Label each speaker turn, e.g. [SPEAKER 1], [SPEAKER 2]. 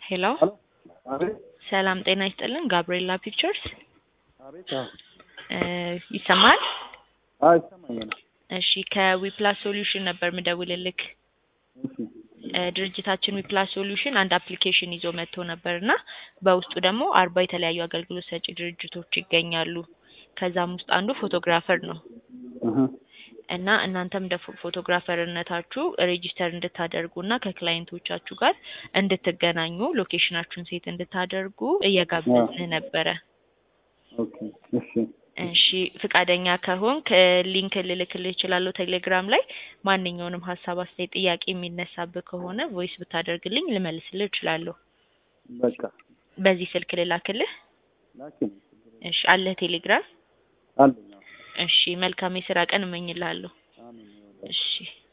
[SPEAKER 1] ሄሎ
[SPEAKER 2] ሄሎ አቤት
[SPEAKER 1] ሰላም ጤና ይስጥልን። ጋብርኤላ ፒክቸርስ
[SPEAKER 2] አቤት አዎ
[SPEAKER 1] እ ይሰማል?
[SPEAKER 2] አዎ ይሰማኛል።
[SPEAKER 1] እሺ ከዊፕላስ ሶሉሽን ነበር ምደውልልክ።
[SPEAKER 2] እሺ
[SPEAKER 1] እ ድርጅታችን ዊፕላስ ሶሉሽን አንድ አፕሊኬሽን ይዞ መጥቶ ነበር እና በውስጡ ደግሞ አርባ የተለያዩ አገልግሎት ሰጪ ድርጅቶች ይገኛሉ። ከዛም ውስጥ አንዱ ፎቶግራፈር ነው
[SPEAKER 2] እህ
[SPEAKER 1] እና እናንተም እንደ ፎ- ፎቶግራፈርነታችሁ ሬጂስተር እንድታደርጉ እና ከክላይንቶቻችሁ ጋር እንድትገናኙ ሎኬሽናችሁን ሴት እንድታደርጉ እየጋበዝን ነበረ።
[SPEAKER 2] ኦኬ እሺ
[SPEAKER 1] እሺ ፍቃደኛ ከሆንክ ሊንክ ልልክልህ እችላለሁ ቴሌግራም ላይ ማንኛውንም ሀሳብ፣ አስተያየት፣ ጥያቄ የሚነሳብህ ከሆነ ቮይስ ብታደርግልኝ ልመልስልህ እችላለሁ።
[SPEAKER 2] በቃ
[SPEAKER 1] በዚህ ስልክ ልላክልህ?
[SPEAKER 2] ላኪን
[SPEAKER 1] እሺ አለህ ቴሌግራም?
[SPEAKER 2] አለኝ። አዎ።
[SPEAKER 1] እሺ መልካም የስራ ቀን እመኝልሃለሁ።
[SPEAKER 2] አሜን።
[SPEAKER 1] እሺ